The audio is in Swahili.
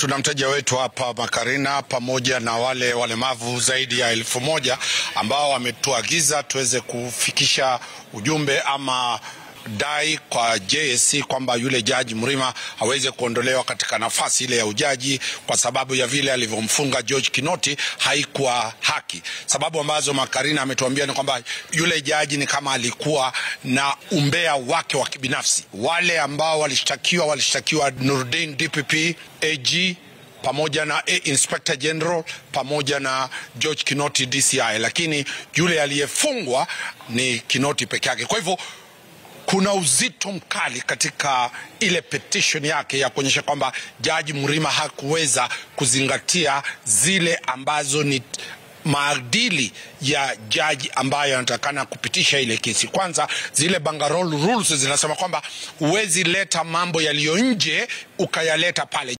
tuna mteja wetu hapa Makarina pamoja na wale walemavu zaidi ya elfu moja ambao wametuagiza tuweze kufikisha ujumbe ama dai kwa JSC kwamba yule jaji Mrima aweze kuondolewa katika nafasi ile ya ujaji kwa sababu ya vile alivyomfunga George Kinoti haikuwa haki. Sababu ambazo Makarina ametuambia ni kwamba yule jaji ni kama alikuwa na umbea wake wa kibinafsi. Wale ambao walishtakiwa walishtakiwa Nurdin DPP AG pamoja na A Inspector General pamoja na George Kinoti DCI, lakini yule aliyefungwa ni Kinoti peke yake. Kwa hivyo kuna uzito mkali katika ile petition yake ya kuonyesha kwamba jaji Mrima hakuweza kuzingatia zile ambazo ni maadili ya jaji ambayo anatakana kupitisha ile kesi. Kwanza, zile Bangarol rules zinasema kwamba huwezi leta mambo yaliyo nje ukayaleta pale.